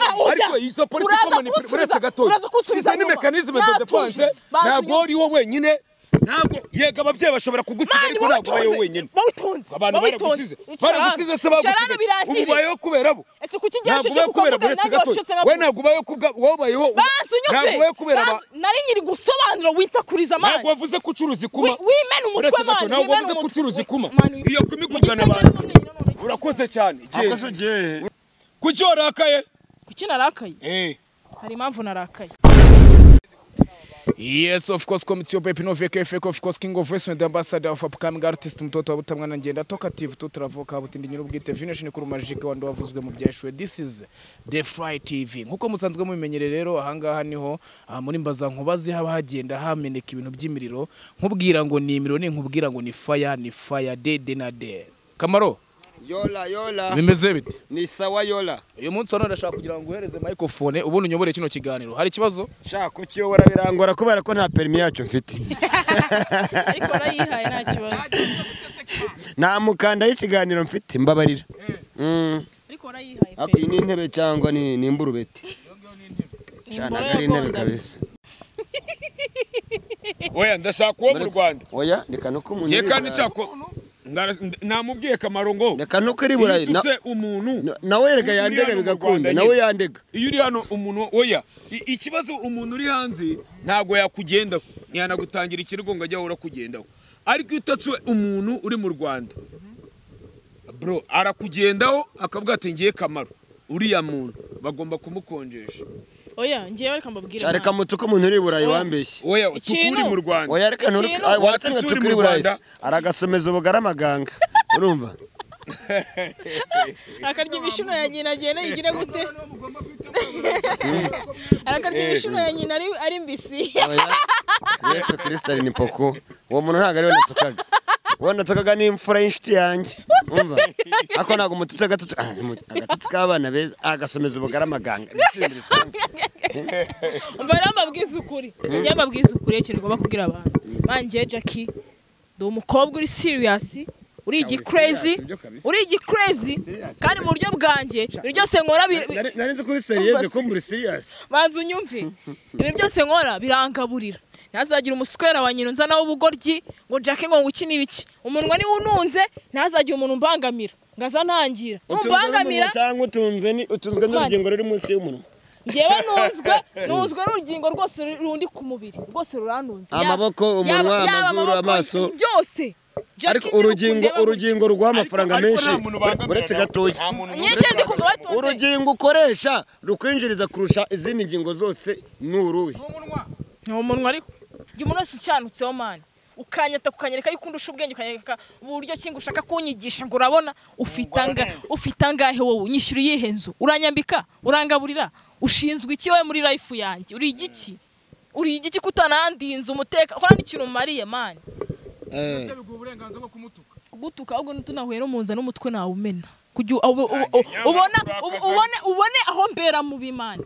ariko izo politiki komoni uretse gatoya izo ni mekanizme de defense ntabwo uriwo wenyine ntabwo yego ababyeyi bashobora kugusiga ariko ntabwo bayo wenyine bawutunze abantu baragusize baragusize se bagusize ubu ubayeho kubera bo ese kuki igihe ntabwo ubayeho kubera bo uretse gatoya we ntabwo ubayeho kubwa wowe ubayeho bansi ntabwo ubayeho kubera ba nari nyiri gusobanura winsakuriza ntabwo mani wavuze ko ucuruza ikuma wimene umutwe uretse mani gato ntabwo wavuze ko ucuruza ikuma iyo kuma ikugana abantu urakoze cyane igihe akoze ugiye kuki warakaye kuki narakaye eh hari impamvu narakaye Yes, of course, come it's your baby, no VKFK, of course, King of Western, the ambassador of upcoming artist, mtoto wa butamwa na njenda, talkative, tutravuka, butindi nyiri ubwite, vinish ni kurumajike, wando wavuzwe mu byashwe. This is The Fry TV. Nkuko musanzwe mubimenyere rero, ahangaha niho, ah, muri mbaza nkubazi haba hagenda hameneka ibintu by'imiriro, nkubwira ngo ni imiriro, ni nkubwira ngo ni fire, ni fire, day, day na day. Kamaro, yola yola bimeze bite? ni sawa yola Uyu munsi wa none ndashaka kugira ngo uhereze microphone, ubundi unyobore kino kiganiro. Hari ikibazo? shaka kukiyobora birangora kubera ko nta perimi yacyo mfite ariko narayihaye nta kibazo nta mukanda y'ikiganiro mfite mbabarira Mm. ariko warayihaye Ariko pe iyi ni intebe cyangwa ni ni imburubeti Imboro cyane ari intebe y'akondana. kabisa Oya, ndashaka uwo mu Rwanda. oya reka nuko umuntu Njye iri kandi burayi. cyako ndara- nda- namubwiye kamaro ngo reka nuko iri iyo burayi Na- ututse umuntu na- nawe reka uri yandega hano mu bigakunda Rwanda nawe nyine. yandega iyo uri hano umuntu oya i- ikibazo umuntu uri hanze ntabwo yakugenda yanagutangira ikirego ngo ajyaho urakugendaho ariko iyo utatse umuntu uri mu Rwanda bro arakugendaho akavuga ati ngiye kamaro uriya muntu bagomba kumukonjesha oya ngiye reka mbabwire Sha, reka mutse uko umuntu uri burayi Oya. wambeshye oya Ikintu- tukuri mu Rwanda oya reka nturi Ikintu- Ay, waratsinze Watutse uri tukiri mu burayi Rwanda. aragasomeza ubugari amaganga urumva arakarya ibishino ya nyina agenda yigire gute arakarya ibishino ya nyina ari- ari mbisi Oya. yesu kirisita ni poko uwo muntu ntabwo ariwe natukaga uwo natukaga ni imfura y'inshuti yanjye umva ariko ntabwo umututsi agatutsi Ah, mu- agatutsi k'abana beza agasomeza ubugari amaganga umva rero mbabwiza ukuri njye mbabwiza ukuri ikintu ngomba kubwira abantu banjye jackie ndi umukobwa uri serious uri igikurezi serious, byo kabisa. uri igikurezi kandi mu buryo bwanjye ibintu byose nkora bi- bi- nari nzi ko uri seriyeze ko muri siriyasi banza unyumve ibintu byose nkora birangaburira ntazagira umuswera wa nyina nzanaho ubugoryi ngo jackie ngo ngukine ibiki umunwa niwe ununze ntazagira umuntu umbangamira ngo aza ntangira numbangamira cyangwa utunze ni utunzwe n'urugingo ruri munsi y'umunwa ngewe nuzwe nuzwe n'urugingo rwose rundi ku mubiri rwose ruranunze Yaba- Amaboko, umunwa, yaba- yaba amazuru, amaboko, amaso. byose ariko urugingo urugingo rw'amafaranga menshi uretse gatoya nyege ndi kumva batonze urugingo ukoresha rukwinjiriza kurusha izindi ngingo zose ni uruhe ni umunwa ariko jya umuntu wese ucyanutseho mani ukanyata ukanyereka yuko undusha ubwenge ukanyereka uburyo ki ngo ushaka kunyigisha ngo urabona ufite anga ufite angahe wowe unyishyura iyihe nzu uranyambika urangaburira ushinzwe iki wowe muri life yanjye uri igiki uri igiki kutanandinze umuteka ukora n'ikintu umariye mani gutuka ahubwo tunahuye n'umuza n'umutwe nawumena kugira ube- ube- ube- ubona ube- ubone ubone aho mbera mu bimana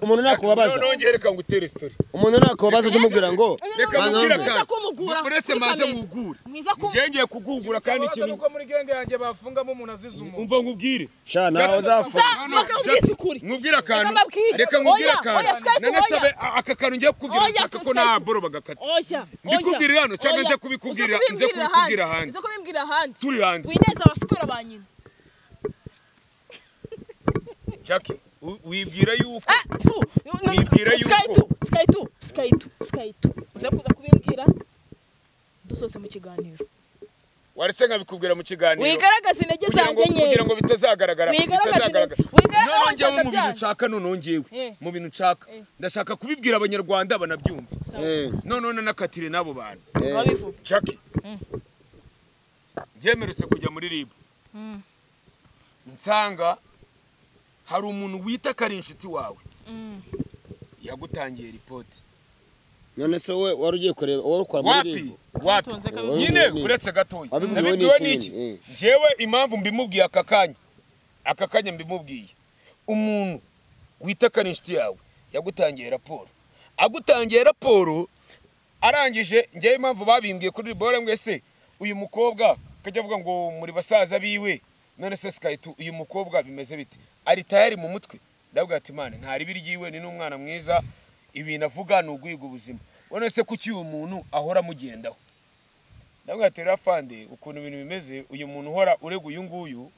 umuntu nakubabaza nongeye reka ngutere story umuntu nakubabaza tumubwira ngo Reka Banza mubwire wumve. akantu. Mwiza kumugura Uretse kuri maze kamera. mwugure. Mwiza ku- Njye ngiye kugugura kandi ikintu. kuko muri genge yanjye bafungamo umuntu azize umuntu Umva nkubwire. sha nawe uzafu Sa- maka mubwise ukuri. Nkubwire akantu. Reka mbabwire. Reka nkubwire Oya, akantu. oya, Skype, None oya. sabe a- aka kantu ngiye kukubwira Oya, nshaka ko Skype. nta boro bagakata. Oya, oya. Mbikubwirira hano cyangwa Oya. nze kubikubwira- Uza nze kubimbwirira kubikubwira ahandi. ahandi. Uza kubimbwira ahandi. Turi hanze. Wineza abaswera ba nyina. Jackie, u- wibwira yuko Ah, tu. N- n- Wibwira yuko- Sky tu, Sky tu, Sky tu, Sky tu. Uza kuza kubimbwira dusohotse mu kiganiro. waretse nkabikubwira mu kiganiro. Wigaragaza intege Kugira ngo zanjye nke. kugira ngo bitazagaragara. Wigaragaze- Bitazagaragara. wigaragaze None njyewe wenda mu bintu byanyu. nshaka none njyewe. Eh. Mu bintu nshaka. Eh. Ndashaka kubibwira abanyarwanda banabyumva. Eh, None none nakatire n'abo bantu. eh. Babivuga. jackie byemerutse kujya muri ribu nsanga hari umuntu wita ko ari inshuti wawe yagutangiye ripoti none se wowe wari ugiye kureba wari ukora muri wapi ribu wapi Utunze kabiri. nyine Wabibwiwe uretse gatoya Wabibwiwe nabibwiwe n'iki? n'iki Eh. ngewe impamvu mbimubwiye aka kanya aka kanya mbimubwiye umuntu wita ko ari inshuti yawe yagutangiye raporo agutangiye raporo arangije ngewe impamvu babimbwiye kuri ribore mwese uyu mukobwa akajya avuga ngo muri basaza biwe none se sikayiti uyu mukobwa bimeze bite ari tayari mu mutwe ndavuga ati mani ntari ibiryo iwe ni n'umwana mwiza ibintu avuga ni uguhiga ubuzima ubona se kuki uyu muntu ahora amugendaho ndavuga ati rero afande ukuntu ibintu bimeze uyu muntu uhora urega uyu nguyu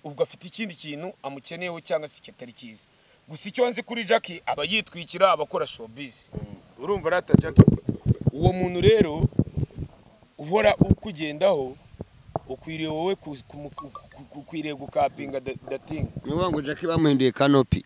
ubwo afite ikindi kintu amukeneyeho cyangwa se kitari cyiza gusa icyo nzi kuri jackie aba yitwikira aba akora showbiz urumva rata jackie uwo muntu rero uhora ukugendaho ukwiriye wowe ku- ku- ku- ku- ku- ukwiriye gukapinga datinga ni ukuvuga ngo jackie bamuhinduye kanopi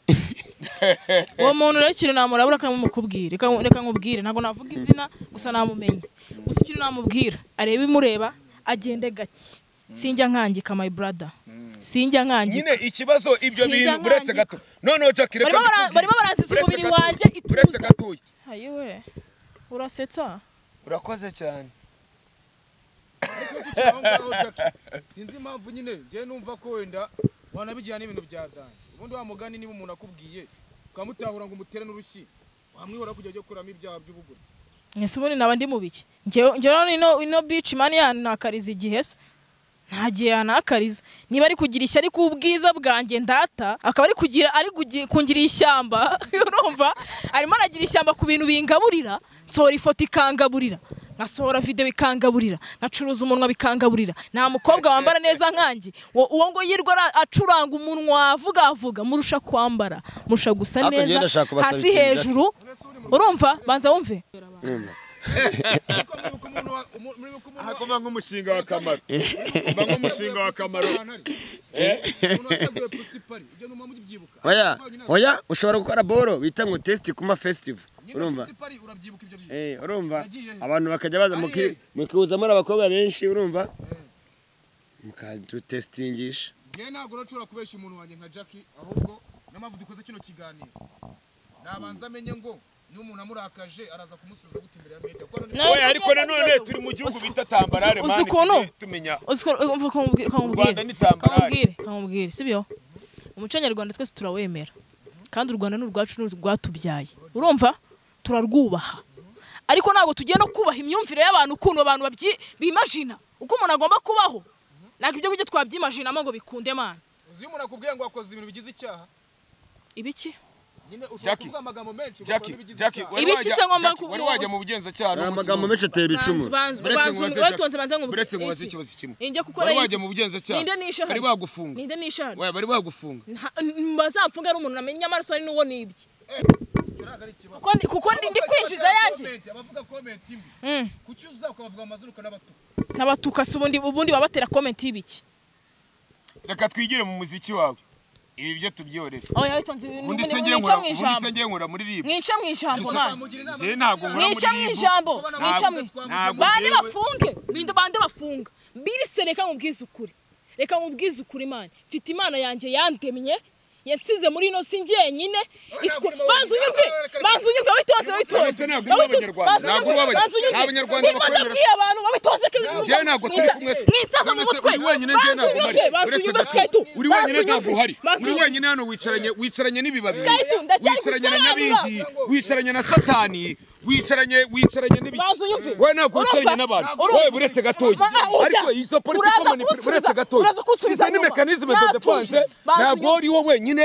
uwo muntu rero ikintu namurabura reka mumukubwire reka reka nkubwire ntabwo navuga izina gusa namumenye gusa ikintu namubwira arebe imureba agende gake sinjya nkangika my brother sinjya nkangika nyine ikibazo ibyo Sinjya bintu uretse nkangika. gato noneho jackie reka Barimo bara- mbikubwire. barimo baransiza Uretse umubiri gatoya, wanjye ituze. uretse gatoya ayiwe urasetsa urakoze cyane aho ngaho Jackie. sinzi impamvu nyine njyewe numva ko wenda wanabijyana n'ibintu bya dani ubundi wa mugani niba umuntu akubwiye ukamutahura ngo umutere n'urushyi wamwihora kujya ajya kuramo ibyaha by'ubugore mwese ubundi naba ndi mu biki Njyewe- njyewe rero ino ino beach mani yanakariza igihe se nta gihe yanakariza niba ari kugira ishyari ku bwiza bwanjye ndata akaba ari kugira ari kugi- kungira ishyamba urumva arimo aragira ishyamba ku bintu bingaburira nsohora ifoto ikangaburira nkasohora videwo ikangaburira nkacuruza umunwa bikangaburira nta mukobwa wambara neza nkanjye uwo uwo ngo yirwa ara- acuranga umunwa avuga avuga murusha kwambara murusha gusa Hakurya neza ndashaka kubasaba hasi ikintu, hejuru urumva banza wumve ariko mwibuka umuntu wa- umu- mwibuka umuntu wa- kuba nk'umushinga w'akamaro kuba nk'umushinga w'akamaro ahantu ari umuntu wataguye pusi pari ibyo ntuma mubyibuka oya Ariko nyine oya ushobora gukora bolo bita ngo tesiti kuma fesitivu nyine urumva pusi pari urabyibuka ibyo bintu Eh, urumva Nagiye he? abantu bakajya baza Ari muki- he? mukihuza muri abakobwa benshi urumva mukadutesitingisha njyewe ntabwo nashobora kubeshya umuntu wanjye nka jackie ahubwo niyo mpamvu dukoze kino kiganiro nabanza amenye ngo niba umuntu amurakaje araza kumusubiza gute imbere ya leta kuko none- Nawe oya ariko sinjya nanone kubwira turi mu ubu. gihugu Uzi- bita tambarare uzi mani ukuntu? tujye tumenya Rwanda ni tambarare. kamubwire kamubwire sibyo umuco nyarwanda twese turawemera kandi u rwanda ni urwacu ni urwatubyaye urumva turarwubaha ariko ntabwo tugiye no kubaha imyumvire y'abantu ukuntu abantu babyi- bimajina uko umuntu agomba kubaho ntabwo ibyo ngibyo twabyimajinamo ngo bikunde mana uzi iyo umuntu akubwiye ngo wakoze ibintu bigize icyaha ibiki nyine ushobora Jackie, kuvuga amagambo menshi Jackie, ugakoramo ibigize Jackie, icyaha wari Ibiki se wajya- ngomba Jackie, ku- wari wajya mu bugenzacyaha ni n'umunsi amagambo umwe. menshi atera Banza- ibicumuro banza- Uretse banza- nkubaze uretse Jackie, nkubaze ngo- uretse nkubaze iki? ikibazo kimwe. Ninjya gukora Wari iki? wajya mu bugenzacyaha. Ninde nishahari? Bari bagufunga. Ninde nishahari? Oya, bari bagufunga Nta- n- bazamfunga ari umuntu namenye amaraso ari n'uwo nibye Icyo ntabwo ari ikibazo kuko ndi- kuko ndi ndi kwinjiza yanjye Comment, abavuga komenti imwe Mm. kucyuza ukabavuga amazina ukanabatuka n'abatuka si ubundi ubundi baba batera komenti y'ibiki reka twigire mu muziki wawe ibi byo tubyorere aho yabitonze ibintu ubundi se mwica ngiye nkora mu ubundi se ijambo ngiye nkora muri ribu mwica mu ijambo Gusa- mana Amugira inama Njye ntabwo nkora muri mwica mu ribu ijambo Ntabwo- mwica mu ntabwo bande njyewe- bafunge binde bande bafunga mbirise reka nkubwize ukuri reka nkubwize ukuri mana mfite imana yanjye yandemye yansize muri ino si njyenyine itwe ntabwo uri banza unyumve banza unyumve wabitonze wabitonze None se ntabwo uri uw'Abanyarwanda, ntabwo uri uw'Abanyarwanda. banza unyumve Nta Banyarwanda niba bakwemera. nabwiye abantu babitonze kandi Njyewe ntabwo turi kumwe se. mwitsaza mu None se mutwe uri wenyine njyewe banza ntabwo unyumve uhari. banza Uretse unyumve nawe. skaitu uri wenyine Banza ntabwo unyumve. uhari Banza uri unyumve. wenyine hano wicaranye wicaranye n'ibibabi Skaitu, ndacyari wicaranye na gusobanura. nyabingi wicaranye na satani wicaranye wicaranye Bazi unyumve. n'ibiki wowe ntabwo wicaranye Urumva? n'abantu Urumva? wowe uretse gatoya Ma- ah, uza. ariko izo politiko Uraza manipula kunsubiza- uretse gatoya uraza kunsubiza izo ni inyuma. mekanizme de Natuje. defense Bazi ntabwo unyumve. uri wo wenyine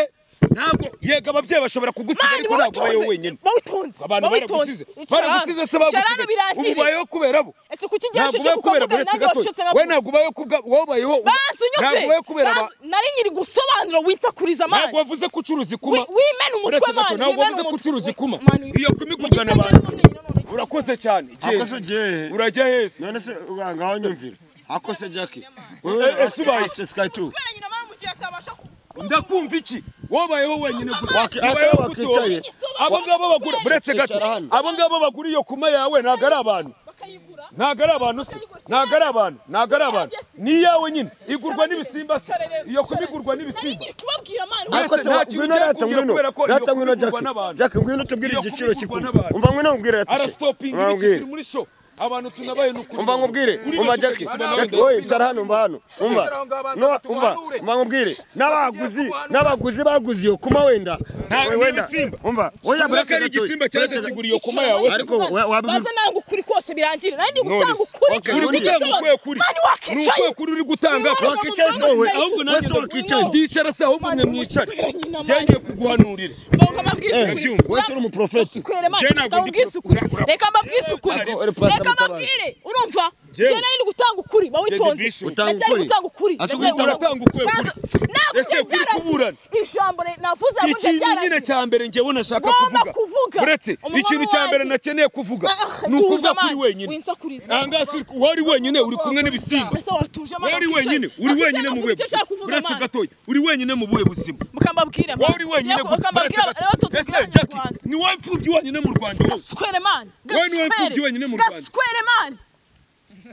ntabwo yego ababyeyi bashobora kugusiga Mani, ariko ntabwo wabitonze. uri wowe wenyine Wabitonze. abantu Wabitonze. baragusize Icarane. baragusize se bagusize Icarane birangire. ubayeho kubera bo Ese kuki igihe ntabwo cyo ubayeho kubera bo kuvuga uretse nanjye gatoya wacitse na wowe ntabwo ubayeho kubwa wowe ubayeho Bazi unyumve. ntabwo ubayeho kubera ba Bazi- Nari nyiri gusobanura winsakuriza ntabwo mani. wavuze ko ucuruza ikuma Wi- Wimena umutwe Uretse gato, mani. ntabwo wimena wavuze ko umutwe. ucuruza ikuma. Mani, Iyo mu kuma gisagara ikugana abantu. none nanone. urakoze cyane akoze Jay. ugiye he? urajya hese none se uganga aho nyumvira akose jackie Eh, eh, subaye. sikaitu Kubera nyina mama mu gihe atabasha ku- ndakumva iki wobayeho wenyine gute? Waki- Wobayeho asa gute wakicaye. wowe? abo ngabo bagura buretse gato Icara hano. abo ngabo bagura iyo kuma yawe ntabwo ari abantu bakayigura. ntabwo ari abantu se ntabwo ari abantu ntabwo ari abantu ni iyawe nyine igurwa n'ibisimba se iyo kuma igurwa Nari n'ibisimba nyiri kubabwira mani. akoze nta kintu ngwino ugiye rata kumbwira ngwino kubera ko iyo rata ngwino kuvugwa jackie n'abantu. jackie ngwino tubwire Iyo igiciro kuvugwa cy'ikuma n'abantu. umva ngwino nkubwire rata arasitopinga ibiki Umva nkubwire. biri muri sho abantu tunabaye ni ukuri umva nkubwire Kuri umva iyo jackie shusho Jackie, wowe cara hano umva hano umva Bicara aho ngaho abantu No, batatu umva bahanure. umva nkubwire n'abaguzi n'abaguzi baguze iyo kuma wenda Nta- We- wenda n'ibisimba. umva oya Urabona ko buretse ari gatoya igisimba cyaje Buretse- kigura iyo kuma yawe se ariko wa- wabibwi- baza nanga ukuri kose ntacyo birangirira nanjye ndi Knowless. gutanga ukuri Okay, uri Knowless. gutanga ukwiye kuri mani ni wakicaye ukwiye kuri uri gutanga Mwana wakicaye mwana wowe, mwicaye. ahubwo nanjye Wese wakicaye. ndicara se ahubwo mwe Mwana mwicare mwicaranye na njye mani. ngiye kuguhanurira Bongo mabwise Eh, ukuri. wese uri umuprofeti Kurere mani, Jena gabo gudi- ubwisukure. ura- ura- Reka mbabwisukure. Ariko uri pastor Reka Mutabazi. mbabwire. Urumva? Jena. Jena ni gutanga ukuri, ba witonze. Bishop. Utanga Ndacyari ukuri. gutanga ukuri. Asa Ndacyari gutanga- utanga ukuri. Nazo- ntabwo Ese ibyo ukuri byarangiye. kuburana. Ijambo re- navuze ngo ikintu byarangiye. nyine cya mbere njyewe nashaka Ngomba kuvuga kuvuga. uretse Umunwa ikintu cya mbere wanjye. nakeneye kuvuga Ah, ni ukuza tuza kuri mani. wenyine Winsakuriza. nangasi wari wenyine uri kumwe n'ibisimba Ese watuje mani, wari wakicaye. wenyine uri Wakicaye wenyine mu navuze buhe icyo buzima nshaka kuvuga, uretse mani. gatoya uri wenyine mu buhe buzima mukambabwira wowe uri wenyine gusa mukambabwira uretse gato- abato ese jacki ni wowe mfubyi wenyine mu rwanda wowe gaswere man Wowe niwe mfubyi wenyine mu Rwanda. gaswere man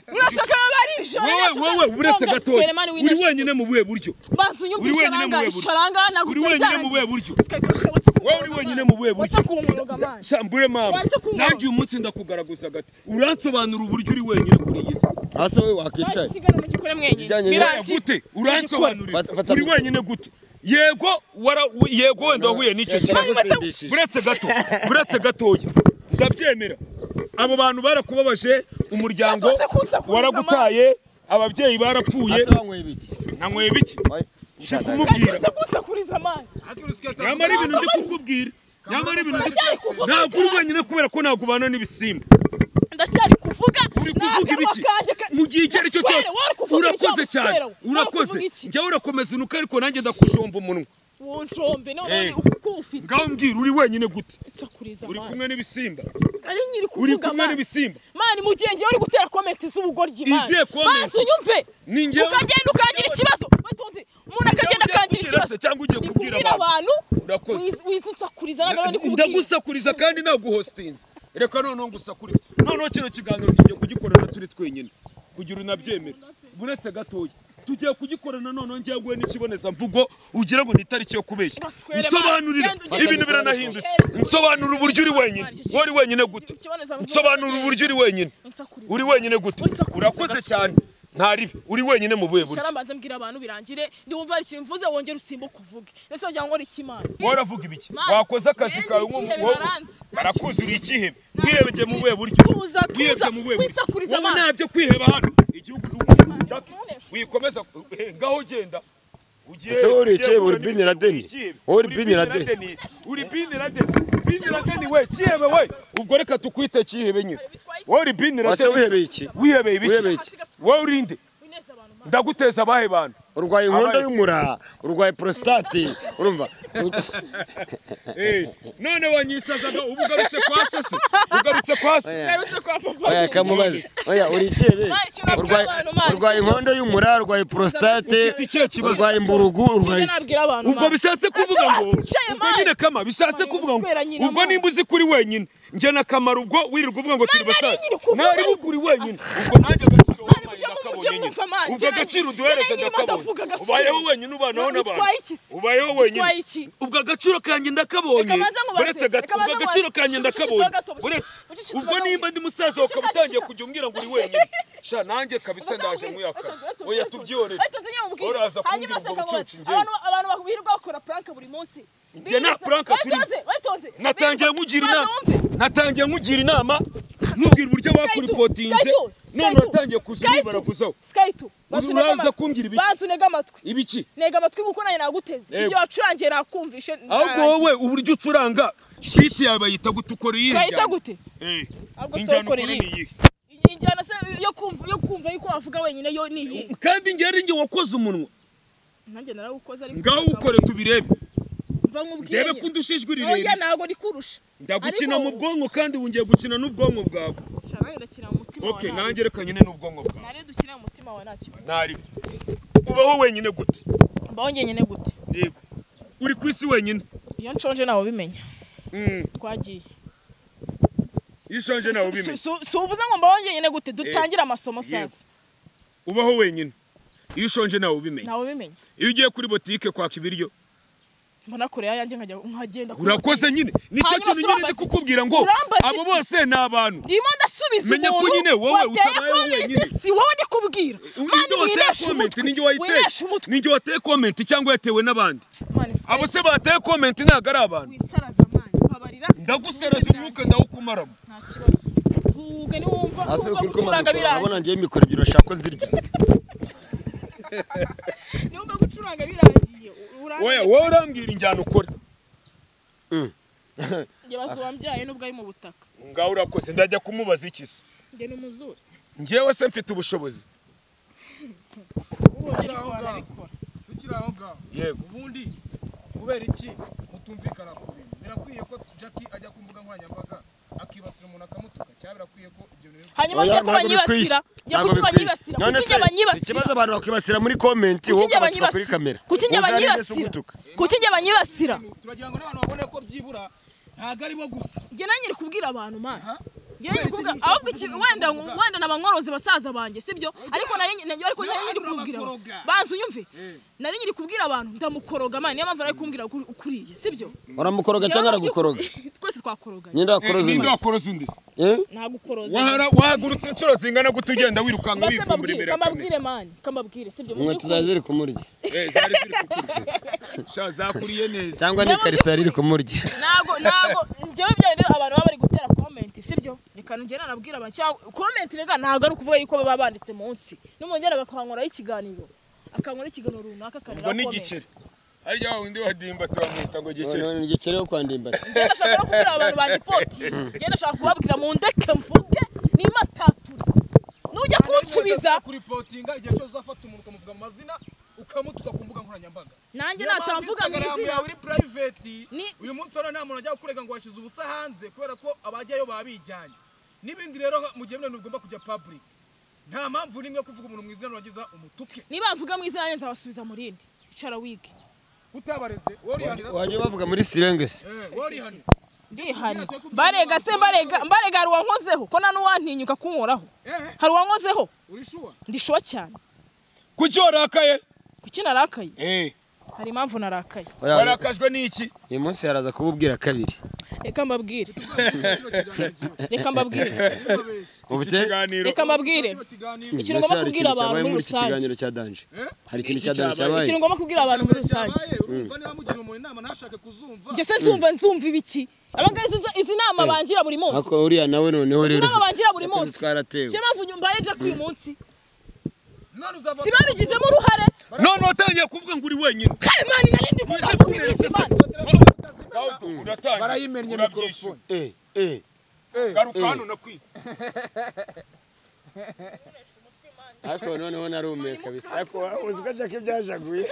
nibashaka barisho wowe wowe uretse gatoya uri wenyine mu buhe buryo uri wenyine mu buhe buryo. Uri wenyine mu buhe buryo. wowe uri wenyine mu buhe buryo sambure mama Wacha kunywa. nanjye uyu munsi ndakugaragaza gato uransobanura uburyo uri wenyine kuri iyi si hasi wowe wakicaye sigana mu gikore mwenyine Bijyanye na- Oya, birangiye gute uransobanurira Fata- fata uri mikoro. wenyine gute yego wara yego wenda wahuye n'icyo Kira kintu gusindishije. buretse gato buretse gatoya ndabyemera abo bantu barakubabaje umuryango Yatonze kunsa kunsa, waragutaye ababyeyi barapfuye hasi wanyweye ibiki nanyweye biki si kumubwira gakunze kunsakuriza man nyamara ibintu ndi kukubwira nyamara ibintu ndi Ndacyari kuvuga ntabwo uri wenyine kubera ko ntabwo ubana n'ibisimba ndacyari kuvuga uri kuvuga ibiki mu gihe icyo ari cyo cyose urakoze cyane urakoze njyewe urakomeza unuka ariko nanjye ndakushomba umunwa wonjombe none Eh. uko ufite ngaho mbwira uri wenyine gute nsakuriza uri man kumwe n'ibisimba ari nyiri uri kuvuga kumwe man n'ibisimba mani mu gihe ngewe uri gutera komenti z'ubugoryi mani Izihe comment? mazi unyumve Ni njyewe- ukagenda ukagira ikibazo batonze umuntu akagenda ugiye akagira kubwira ikibazo se cyangwa ugiye Ndi kubwira kubwira abantu Urakoze. wiz- wizunsakuriza naga rero ndi kubwira ndagusakuriza kandi naguhositinze reka noneho ngusakurize noneho kino kiganiro tugiye kugikorana turi twenyine kugira unabyemere uretse gatoya tugiye kugikorana noneho ngiye guhe n'ikibonezamvugo ugira ngo ni itariki yo kubeshya Baswere nsobanurira bana, genda ibintu ugende biranahindutse ugende. nsobanura uburyo uri wenyine wari wenyine gute Ikibonezamvugo. nsobanura uburyo uri wenyine Unsakuriza. uri wenyine gute Unsakuriza urakoze gasore. cyane ntaribi uri wenyine mu buhe buryo shara mbanze mbwira abantu birangire ndi wumva hari ikintu mvuze wongere usimbuke uvuge ese wagira ngo ni ikimana wowe uravuga ibiki Mani, wakoze akazi mwene kawe ikihebe nk'umukobwa baranzi. barakuzuriye ikihebe Nta mwihebye kindi. mu buhe buryo Tuza, tuza, mwihebye mu buhe buryo winsakurize wowe amaso. nta byo kwiheba hano igihugu cy'u- Jackie, wikomeza eh, ngaho ugenda ugiye Ese wowe uri ugiye ikihebe, uri guhura Bin n'ibintu Laden? by'ikihebe. Wowe uri Uri Bin Bin Laden? Laden, uri bin laden bin laden we kihebe we ubwo reka tukwite kihebe nyine wowe uri bin laden Wacha wihebeye iki? wihebeye ibiki Wihebeye iki? wowe urinde wineze abantu mani ndaguteza abahe bantu urwaye inkondo Abaye. y'umura urwaye prostate urumva Eh, none wanyisazaga ubu ugarutse kwa sase ugarutse kwa se narutse kwa papa oya kamubaze oya uri ikebe Mani, ikintu wabwira urwaye abantu, mani. urwaye inkondo y'umura urwaye prostate Ufite ikihe kibazo? urwaye imburugu urwaye Ibyo nabwira abantu ubwo mani. bishatse kuvuga Ese ngo wicaye, ubwo mani. nyine kama bishatse Mani, kuvuga ngo uswera nyina, ubwo mani. nimba uzi kuri wenyine njye na kamara ubwo wirirwa uvuga ngo turi Mani, basare ari nyiri kuvuga, nari ari- bukuri wenyine ubwo nanjye agaciro Mani, wampaye mujye mu- mujye ndakabonye mwumva, nyine mani. ubwo Njye agaciro uduhereza nari nyirimo ndavuga, ndakabonye gasore. ubayeho wenyine ubanaho None utwaye iki n'abantu se? ubayeho Utwaye wenyine iki? ubwo agaciro kanjye ndakabonye Reka baze nkubaze, uretse gato reka baze ubwo agaciro nkubaze. kanjye Ucecetse ndakabonye gato, ucecetse uretse gato. ubwo nimba ndi musaza ukaba Ucecetse utangiye gato. kujya umbwira ngo uri wenyine sha nanjye kabisa ndaje nkuyaka oya tubyihorere Uraza kumbwira ubwo bucucu njyewe. abantu birirwa bakora pranka buri munsi Njye nta pranka turimo. natangiye nkugira inama natangiye nkugira inama nkubwira uburyo wakuripotinze none uratangiye kuza unibara guzaho Uraza kumbwira ibiki? bazi unega amatwi ibiki nega amatwi kuko nanjye naguteze Yego. ibyo wacurangiye nakumvishe ahubwo wowe uburyo ucuranga biti yawe bayita gute ukora iyihe urahita njyana? gute Eh, ahubwo si injyana ukora ukora iyihe. ni iyihe Iyi njyana se yo kumva yo kumva yuko wavuga wenyine yo ni iyi kandi njye ari njye wakoze umunwa nanjye narawukoze ariko ngaho ukore tubirebe mva nkubwire ndebe ko undusha ijwi oya rirerire ntabwo rikurusha ndagukina Ariko- mu bwonko kandi wongeye gukina n'ubwonko bwawe Shana nanjye ndakina mu mutima wawe okay ntabwo. nanjye reka nyine n'ubwonko bwawe nare dukina mu mutima wawe nta kibazo ntari ubaho wenyine gute mbaho njyenyine gute yego uri ku isi wenyine iyo nshonje ntawe ubimenya Mm, twagiye iyo ushonje nawe ubimenya suvuze ngo mbaho njyenyine gute dutangire amasomo sasa ubaho wenyine iyo ushonje nawe ubimenya ntawe ubimenya iyo ugiye kuri botike kwaka ibiryo mbona koreya yanjye nkajya nkagenda urakoze nyine nicyo Hanyuma kintu nyine ndi urambaza iki? kukubwira ngo Urambaza abo iki? bose ni abantu ndimo ndasubiza Menya ko umuntu nyine wowe wateye utabayeho comment, wenyine. si wowe ndi kubwira mani Ninde wateye winesha komenti umutwe ninjye wayiteye winesha umutwe ninjye wateye komenti cyangwa yatewe n'abandi mani abo se bateye komenti ntabwo ari abantu witsaraza mani babarira ndagusereza umwuka ndawukumaramo nta kibazo ubwo niwo wumva hasi wumva ukuri gucuranga kumanuka birangiye urabona ngewe mikoro ebyiri urashaka ko zirya niwo wumva gucuranga birangiye wowe wowe urambwira injyana ukora njye bazu wambyaye nubwo ari mu butaka ngaho urakoze ndajya kumubaza iki se njye ni umuzuri njyewe se mfite ubushobozi ubu ariko barabikora tukiri aho ngaho yego ubundi kubera iki mutumvikana ku bintu birakwiye ko jackie ajya ku mbuga nkoranyambaga akibasira umuntu akamutuka cyangwa birakwiye ko ibyo bintu hanyuma njye ko banyibasira njye kuki banyibasira kuki njye banyibasira ikibazo abantu bakwibasira muri komenti kuki wowe njye ukabatuka kuri banyibasira kamera kuki njye Uzarebe se banyibasira ugutuka. kuki njye banyibasira bintu turagira ngo n'abantu babone ko byibura ntabwo ari bo gusa njye nanjye uri kubwira abantu mana Aha. njye nanjye uri kubwira ahubwo iki wenda wenda n'abanyorozi basaza banjye sibyo ariko nari nanjye ariko nanjye nyiri kubwira Urabakoroga. banza unyumve nari nyiri kubwira abantu ndamukoroga mana niyo mpamvu nari kumbwira ukuriye sibyo uramukoroga Njyewe cyangwa mu aragukoroga by'ukuri- twese twakoroganye nyine akoroza ninde undi wakoroza undi se Eh? ntagukoroza Wahara- wahagurutse inshuro zingana gute ugenda wirukanka Mbase wifumbura mbabwire imbere ya kamera kamabwire mani kamabwire sibyo mu inkweto by'ukuri zawe ziri kumurya Eh, zari ziri kukurya sha zakuriye neza cyangwa ni ikariso yari iri kumurya ntago ntago njyewe ibyo bintu abantu baba bari gutera komenti sibyo reka njye nanabwira abantu cyangwa komenti reka ntabwo ari ukuvuga yuko baba banditse munsi n'umugera bakahankoraho ikiganiro akankora ikiganiro runaka akarira ubwo ni igiceri harya wa wundi wadimba turamwita ngo gikeri None ni igikere yo kwandimbaga njye nashaka no kubwira abantu banjye poti njye nashaka kubabwira mu ndeke mvuge niba tatura nujya kunsubiza kuri potinga igihe cyose uzafata umuntu ukamuvuga mu mazina ukamutuka ku mbuga nkoranyambaga nanjye natamvuga mu Instagram izina yawe iri private Ni- uyu munsi rero nta muntu ajya kurega ngo washize ubusa hanze kubera ko abajyayo babijyanye n'ibindi rero mu gihe bintu bigomba kujya public nta mpamvu n'imwe yo kuvuga umuntu mu izina wagiza umutuke niba mvuga mu izina nanjye nzabasubiza mu rindi icara wige utabareze warihanira se wajya bavuga muri sirengesi Eh, warihanira ndihana barega se mbarega mbarega hari uwankozeho ko nta n'uwantinyuka kunkoraho eh hari uwankozeho urishuwa ndishuwa cyane kuki warakaye kuki narakaye Eh, hari impamvu narakaye warakajwe n'iki uyu munsi yaraza kububwira kabiri reka mbabwire kino kiganiro cyiwe reka mbabwire urababeshya ubu iki kiganiro reka mbabwire kino kiganiro ikintu ngomba kubwira abantu muri muri iki rusange. kiganiro cya danje Eh? hari ikintu Iki cya cyabaye. danje cyabaye ikintu ngomba kubwira abantu muri rusange cyabaye urumva niba mugira umuntu inama ntashake kuzumva njye se nzumva nzumva ibiki abangaba izi izi nama bangira buri munsi ariko uriya nawe noneho izi rero nama bangira buri yakoze munsi twaratewe si yo mpamvu mbaye jack uyu munsi none uzava si babigizemo uruhare none watangiye kuvuga ngo uri wenyine kare mani narindi kuvuga Wese kuri kubera izi iseseme. mana Gato, uratangiye barayimennye urabyishyura mikorofone Eh, eh, garuka hano nakwiye ariko noneho narumeka bisa ariko uzi ko jake byajaguye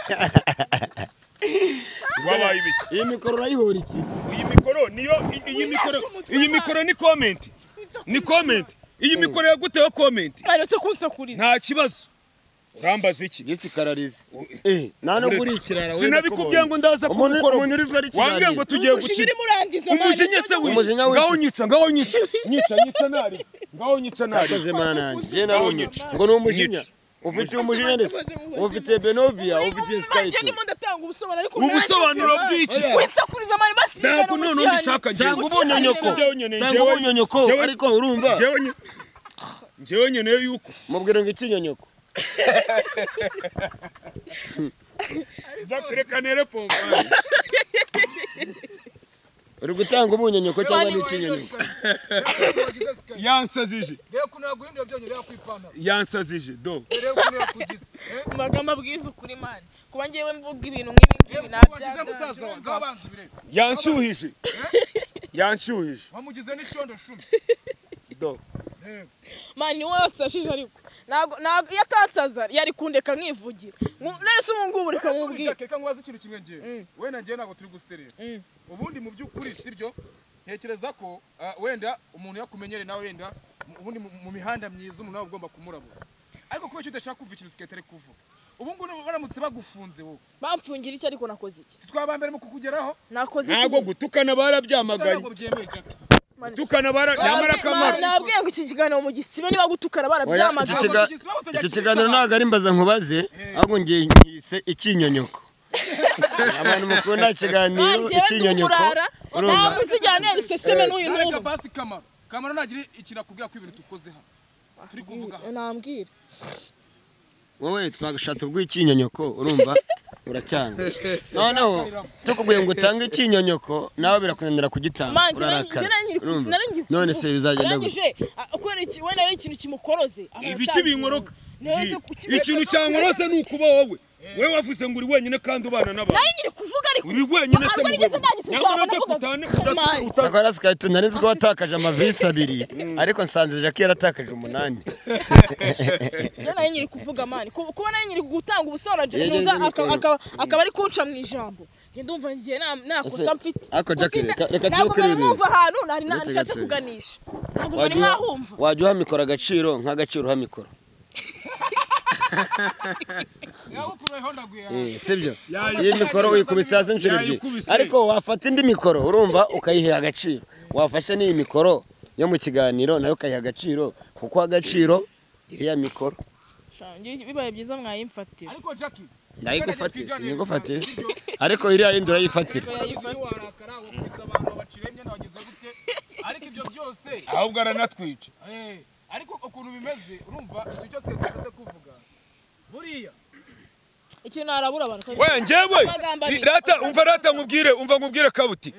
wabaye ibiki iyi mikoro urayihora iki iyi mikoro niyo i- iyi mikoro iyi mikoro ni komenti ni komenti iyi mikoro yaguteho komenti aherutse kunsakuriza nta kibazo urambaza iki gisi karariza eh nta no kuri ikirara we sinabikubwiye ngo ndaza umuntu kubukora umuntu urizwa ari wambwiye ngo ikiganiro tugiye Umujinya gukina urimo urangiza mani, umujinya se sibyo? wica Umujinya wica. ngaho nyica ngaho nyica nyica nyica nari ngaho nyica nari akoze mana yanjye jye nawe unyica ngo ni umujinya Nyica. ufitiye umujinya ndetse Umujinya. ufitiye benovia Uri ufitiye kumwe nanjye skype ndimo ndatanga ubusobanuro ariko ubusobanuro bw'iki wisakuriza amari basinzira ntabwo mu none cyanya. ubishaka Ntabwo uba unyonyoko. Njyewe nyine- Ntabwo njyewe- uba unyonyoko, njyewe- ariko urumva? njyewe nyine- njyewe nyine yuko mubwira ngo ikinyonyoko Jack, reka nere pombo uri gutanga ubunyonyoko cyangwa ni ikinyonyoko yansazije reba ukuntu yaguhindura byonyine reba ku ipantaro yansazije do reba ukuntu yakugize eh? amagambo abwiza ukuri mani kuba ngewe mvuga ibintu nk'ibi ngibi reba ukuntu wagize musaza wawe nabyaga ngabanza ubirebe yanshyuhije yanshyuhije wamugize n'icondo cumi do reba mani niwe watsashije ariko ntabwo ntabwo iyo atansaza yari kundeka nkivugira Ngu- none se ubu ngubu reka mubwire reka nkubaze ikintu kimwe ngewe Mm. we na ngewe ntabwo turi guserera Mm. ubundi mu by'ukuri sibyo ntekereza ko ah, wenda umuntu yakumenyere nawe wenda mu- ubundi mu- mu mihanda myiza umuntu nawe ugomba kumurabura ariko kubera icyo udashaka kumva ikintu siketare kuvuga ubu ngubu baramutse bagufunze wowe bamfungira iki ariko nakoze iki twaba mbere mu kukugeraho nakoze iki ntabwo gutukana barabyamagaye ntabwo byemewe jack gutukana bara nyamara Nabwi- akamaro Mani, nabwiye ngo iki kiganiro mu gisibe niba gutukana Oya, barabyamagaye iki kiga- iki kiganiro ntabwo ari mbaza nkubaze ahubwo ngiye nkise ikinyonyoko abantu mukunda ikiganiro Mani, njyewe ndi ikinyonyoko umurara urumva ntabwo uziganira iseseme n'uyu Areka n'ubu basi kamaro. Kamaro nagira ikintu akubwira ko ibintu tukoze hano. Turi kuvuga hano. nambwira wowe twagashatse ubw'ikinyonyoko urumva uracyanga noneho tukubwiye ngo utange ikinyonyoko nawe birakunanira kugitanga manzi urarakara urumva? narangije none se bizagenda gute gute kubera iki wenda ari ikintu kimukoroze ibiki binkoroka neza ikintu cyankorose ni ukuba wowe wowe wavuze ngo uri wenyine kandi ubana n'abantu nari nyiri kuvuga ariko uri wenyine se ntabwo nigeze ndangiza ntabwo ijambo nabyo navuga kutane Mani. akora sikaritu nari nzi ko watakaje amavisi abiri ariko nsanze jackie yaratakaje umunani Iyo nari nyiri kuvuga mani Ku- kuba nari nyiri gutanga ubusobanuro Yageze Jenuza mu aka- kanwa. aka- akaba ari kunca mu ijambo Njye ndumva ngiye na- nakosa Ese, mfite ariko Jack, Kuko sina- reka- reka ntabwo tureke mwari ibi mwumva ahantu nari Uretse nashatse gato. kuganisha ntabwo mwari Wajya uha- mwahumva wajya uha mikoro agaciro nk'agaciro uha mikoro Eh, sibyo iyi mikoro uyikubise hasi inshuro ebyiri Yayikubise. ariko wafata indi mikoro urumva ukayiha agaciro wafashe n'iyi mikoro yo mu kiganiro nayo ukayiha agaciro kuko agaciro iriya mikoro Sha, ngiye- bibaye byiza mwayimfatira ariko jackie ndayigufatiye sinigufatiye se. ariko iriya yindi urayifatira Iyo warakara wakubise abantu wabacira imyenda wagize gute ariko ibyo byose ahubwo aranatwica eh, ariko ukuntu bimeze urumva icyo cyose twashatse kuvuga buriya ikintu harabura abantu ko- we njyewe Amagambo abiri. rata umva rata nkubwire umva nkubwire kabuti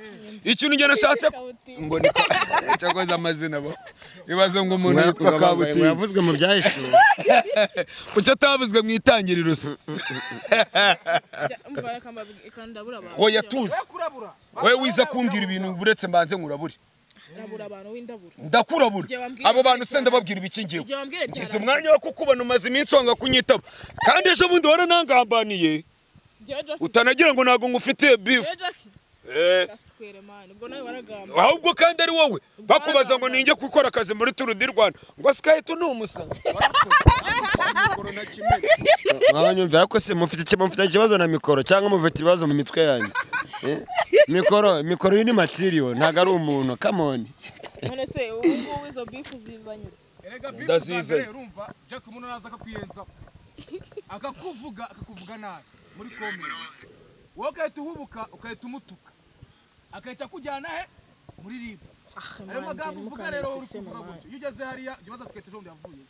ikintu njye nashatse ku- Kabuti. ngo ni ka- cyakoze amazina bo ibaze ngo umuntu yitwa Mwakwa kabuti kabuti yavuzwe mu byahishuwe kuki atavuzwe mu itangiriro se Jya- umva akamba- ikandabura abantu we yatuzi kurabura we wiza kumbwira ibintu buretse mbanze nkurabure Irabura abantu w'indabura ndakurabura Njye wambwira abo bantu byari se ndababwira ibiki ngiwe Igihe wambwira byari ngize umwanya wo kukubona umaze iminsi wanga kunyitaba kandi ejo bundi waranangambaniye Jya Jack- utanagira ngo ntabwo ngufitiye bifu Jya Jack, gasukwere mani ubwo nawe waragamba ahubwo kandi ari wowe bakubaza ngo ninjye gukora akazi muri turu di rwanda ngo sikahita ni umusanga mwabanyumvira ko se mufite iki- mufite ikibazo na mikoro cyangwa mufite ibibazo mu mitwe yanyu Eh? mikoro mikoro iyi ni matiriyo ntabwo ari umuntu kamoni none se ubu ngubu izo bifu zizanye erega Ndazizanye. bizazanye urumva jack umuntu araza akakuyenzaho akakuvuga akakuvuga nabi muri komenti wowe ugahita uhubuka ugahita umutuka agahita akujyana he muri ribu ah ayo magambo uvuga rero uri kuvuga mani gutyo iyo ugeze hariya jya ubaza siketi ejo bundi yavuye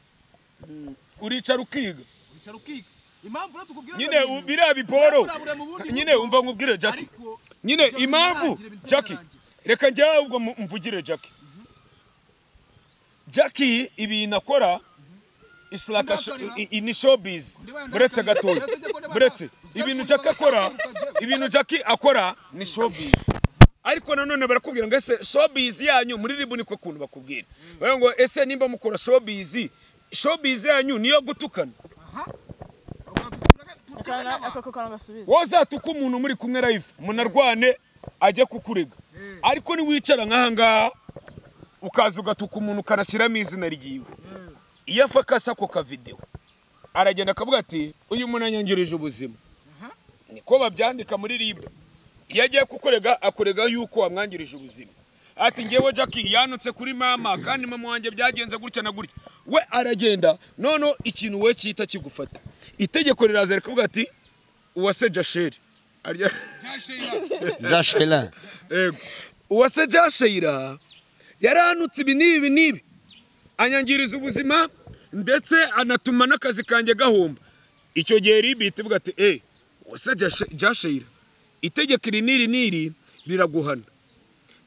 uricara ukiga wicara ukiga impamvu rero tukubwira nyine bino u- bintu, biriya biporo urabura mu bundi nyine buryo, umva nkubwire jackie ariko nyine ibyo impamvu ntibirangire, bintu jackie ntibirarangira. reka njyewe ahubwo mu- mvugire jackie jackie ibintu akora is like a sho- Ndakorera. i- i- ni showbiz Ndibaye buretse ndakorera. gatoya Ndetse njye ko buretse ndabana- ibintu Uzajya jackie akora ukagira- ibintu jackie akora ni showbiz ariko nanone barakubwira ngo ese showbiz yanyu muri ribu niko kuntu bakubwira baravuga ngo ese nimba mukora showbiz showbiz yanyu niyo gutukana ako kantu gasubiza wazatuka umuntu muri kumwe live munarwane ajye kukurega ariko niwicara nk'ahangaha ukaza ugatuka umuntu ukanashyiramo izina ryiwe iyo afa akasa ako kavidewo aragenda akavuga ati uyu muntu anyangirije ubuzima niko babyandika muri rib iyo agiye kukurega akurega yuko wamwangirije ubuzima ati ngewe jackie yanutse kuri mama kandi mama wanjye byagenze gutya na gutya we aragenda noneho ikintu we cyita kigufata itegeko riraza rikavuga ati uwase jasheri arya gashela Ego. uwase jasheyira yaranutse ibi n'ibi n'ibi anyangiriza ubuzima ndetse anatuma n'akazi kanjye gahomba icyo gihe ribiti ivuga ati eee uwase Jashe- jasheyira itegeko iri n'iri n'iri riraguhana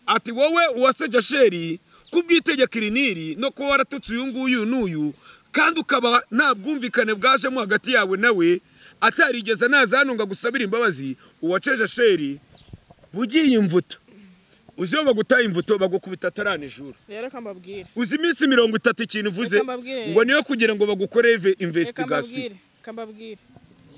ati wowe uwase jasheri kubw'itegeko iri n'iri no kuba waratutse uyu nguyu n'uyu kandi ukaba nta bwumvikane bwajemo hagati yawe nawe atarigeze naza hano ngo agusabire imbabazi uwace jasheri bugiye imvuto uzi iyo bagutaye imvuto bagukubita ataranijura rero reka mbabwire uzi iminsi mirongo itatu ikintu uvuze Reka mbabwire. ngo niyo kugira ngo bagukoreve reka investigation mbabwire reka mbabwire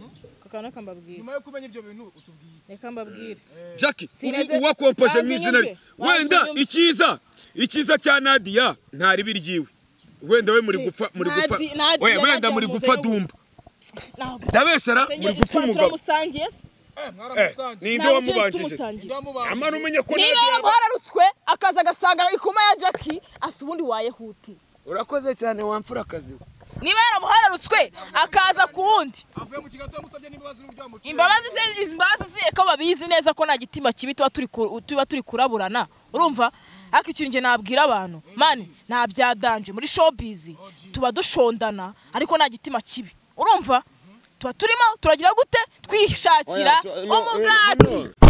ako kantu reka mbabwire nyuma yo kumenya ibyo bintu utubwiye reka mbabwire jackie Sineze- ubu wakompaje mu Banze izina rye inyumve. wenda Banze inyumve. icyiza icyiza cya nadiya ntari biryiwe wenda we muri Si. gupfa muri Nadi- gupfa Nadia Oya, wenda Nadia muri muzehe gupfa we. dumba ntabwo ndabeshera Senye- muri gupfa twa- umugabo turamusangiye se Eh, Eh, mwaramusanze ninde Ntabwo byose wamubanjije se? tumusangiye ndamubanze amara umenye ko niba Nadia- yaramuhararutswe akaza agasanga ikoma ya jackie asa ubundi wayehutiye urakoze cyane wamfura akazi niba yaramuhararutswe akaza ku wundi avuye mu kiganza yamusabye n'imbabazi n'uburyo yamuciye imbabazi ze izi mbabazi ze ko babizi neza ko nta gitima kibi tuba turi ku- tuba turi kuraburana urumva ariko ikintu njye nabwira abantu mani nta byadanje muri showbiz tuba dushondana ariko nta gitima kibi urumva tuba turimo turagira gute twishakira Oya, tu- no, eh, umugati no.